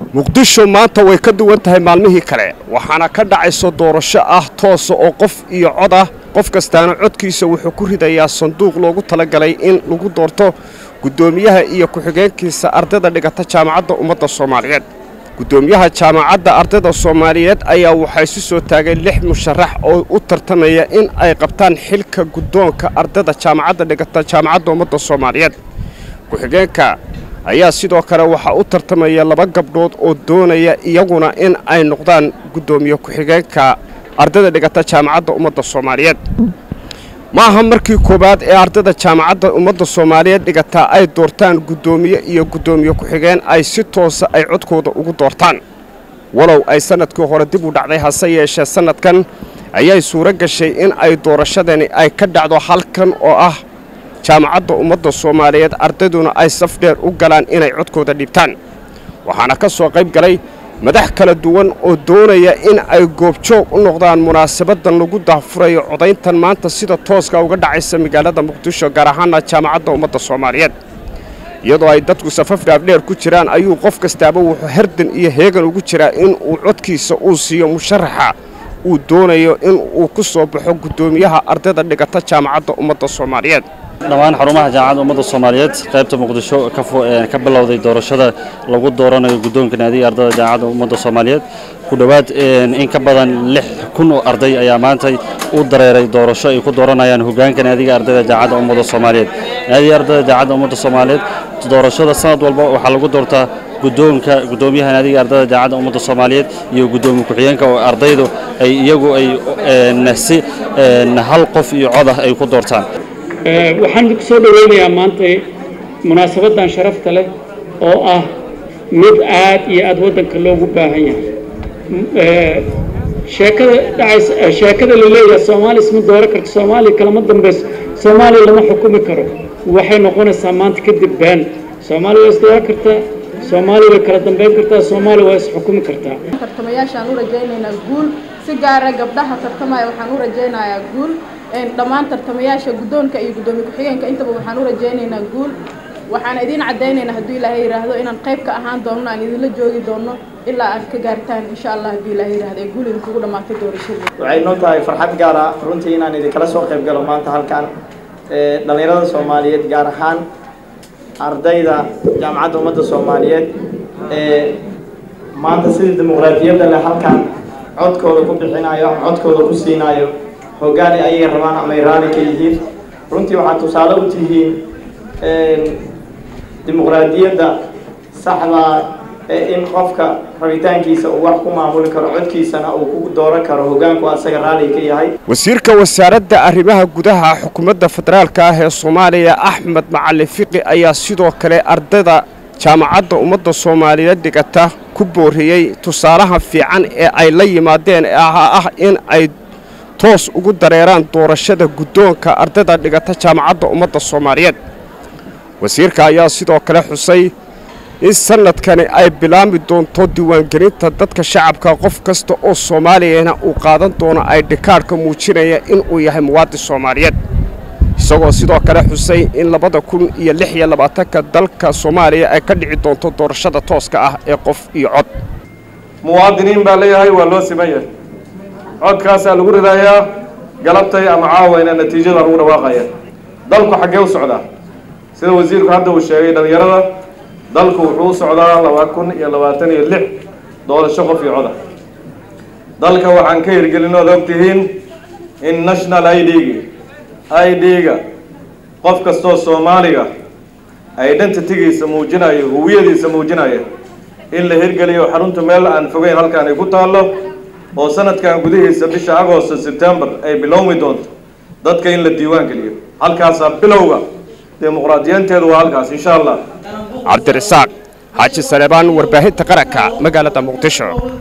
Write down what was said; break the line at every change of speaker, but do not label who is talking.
muqdisho maanta way ka duwan tahay maalmihii kale waxaana ka dhacayso doorasho ah toosa oo qof iyo cod ah qof kastaana codkiisa wuxuu ku ridayaa sanduuq loogu talagalay in lagu doorto guddoomiyaha iyo ku-xigeenkiisa ardayda dhigata jaamacadda ummadda soomaaliyeed guddoomiyaha jaamacadda ardayda soomaaliyeed ayaa waxaa isu soo taagay lix musharax oo u tartamaya in ay qabtaan xilka guddoonka ardayda jaamacadda dhigata jaamacadda ummadda soomaaliyeed ku-xigeenka ayaa sidoo kale waxaa u tartamaya laba gabdhood oo doonaya iyaguna in ay noqdaan guddoomiye ku-xigeenka ardayda dhigata jaamacadda ummadda soomaaliyeed ma aha markii koowaad ee ardayda jaamacadda ummadda soomaaliyeed dhigataa ay doortaan guddoomiye iyo guddoomiye ku-xigeen ay si toosa ay codkooda ugu doortaan walow ay sannadkii hore dib u dhacday hase yeeshee sannadkan ayay suuro gashay in ay doorashadani ay ka dhacdo halkan oo ah jaamacadda ummadda soomaaliyeed ardayduna ay saf dheer u galaan inay codkooda dhibtaan waxaana ka soo qayb galay madax kala duwan oo doonaya in ay goobjoog u noqdaan munaasabadan lagu daahfurayo codayntan maanta sida tooska uga dhacaysa magaalada muqdisho gaar ahaana jaamacadda ummadda soomaaliyeed iyadoo ay dadku safaf dhaafdheer ku jiraan ayuu qof kastaaba wuxuu herdan iyo heegan ugu jiraa in uu codkiisa uu siiyo musharaxa uu doonayo in uu ku soo baxo guddoomiyaha ardayda dhigata jaamacadda ummadda soomaaliyeed
dhammaan xarumaha jaamacadda ummadda soomaaliyeed qaybta muqdisho ka bilowday doorashada lagu dooranayo guddoonka naadiga ardayda jaamacadda ummadda soomaaliyeed ku dhowaad in ka badan lix kun oo arday ayaa maanta u dareeray doorasho ay ku dooranayaan hogaanka naadiga ardayda jaamacadda ummadda soomaaliyeed naadiga ardayda jaamacadda ummadda soomaaliyeed doorashada sanad walba waxaa lagu doortaa guddoonka guddoomiyaha naadiga ardayda jaamacadda ummadda soomaaliyeed iyo guddoomiye ku-xigeenka oo ardaydu ay iyagu ay si hal qof iyo cod ah ay ku doortaan
waxaan ku soo dhoweynayaa maanta munaasabaddan sharafta leh oo ah mid aad iyo aad waddanka loogu baahan yahay sheekada dhacaysa sheekada la leeyahay soomaaliya isma dooro karto soomaaliya kalama dambayso soomaaliya lama xukumi karo waxay noqonaysaa maanta kadib been soomaaliya waa isdooran kartaa soomaaliya way kala dambayn kartaa soomaaliya waa isxukumi kartaa
tartamayaashaan u rajaynaynaa guul si gaara gabdhaha tartamaya waxaan u rajaynayaa guul dhammaan tartamayaasha guddoonka iyo guddoomiye ku-xigeenka intaba waxaan u rajaynaynaa guul waxaan idiin caddaynaynaa hadduu ilaahay yidhaahdo inaan qayb ka ahaan doonno aan idinla joogi doonno ilaa aad ka gaartaan insha allah hadduu ilaahay yidhaahdo ee guul idinkugu dhammaatay doorashadii
waxay noo tahay farxad gaar ah runtii inaan idinkala soo qayb galo maanta halkan dhallinyarada soomaaliyeed gaar ahaan ardayda jaamacadda ummadda soomaaliyeed ee maanta sidii dimuqraadiyadda leh halkan codkooda ku bixinayo codkooda ku siinayo hoggaani ayay rabaan ama ay raali ka yihiin runtii waxaad tusaale u tihiin dimuqraadiyadda saxda ee in qofka rabitaankiisa uu wax ku maamuli karo codkiisana uu ku dooran karo hoggaanku asaga raali ka yahay
wasiirka wasaaradda arrimaha gudaha xukuumadda federaalka ah ee soomaaliya axmed macalin fiqi ayaa sidoo kale ardayda jaamacadda ummadda soomaaliyeed dhigata ku booriyey tusaalaha fiican ee ay la yimaadeen ee ah in ay toos ugu dareeraan doorashada guddoonka ardayda dhigata jaamacadda ummadda soomaaliyeed wasiirka ayaa sidoo kale xusay in sannadkani ay bilaami doonto diiwaangelinta dadka shacabka qof kasta oo soomaaliyana uu qaadan doono ay dhikaadhka muujinaya inuu yahay muwaadin soomaaliyeed isagoo sidoo kale xusay in labada kun iyo lix iyo labaatanka dalka soomaaliya ay ka dhici doonto doorashada tooska ah ee qof iyo cod
muwaadiniin baa leeyahay waa loo siman yahay codkaasaa lagu ridayaa galabtay ama caawayna natiijada lagu dhawaaqaya dalku xaggee u socdaa sida wasiirku hadda uu sheegay dhallinyarada dalku wuxuu u socdaa laba kun iyo labaatan iyo lix doorasho qof iyo coda dalka waxaan ka hirgelin ood og tihiin in national i d-gi i d-ga qof kastoo soomaaliga identitygiisa muujinayo huwiyadiisa muujinaya in la hirgeliyo xarunta meel aan fogeyn halkaan ay ku taallo oo sanadkan gudihiisa bisha agosto sebtembar ay bilowmi doonto dadka in la diiwaan geliyo halkaasaa bilowga dimuqraadiyanteedu waa halkaas insha allah
cabdirasaaq xaaji saleebaan warbaahinta qaranka magaalada muqdisho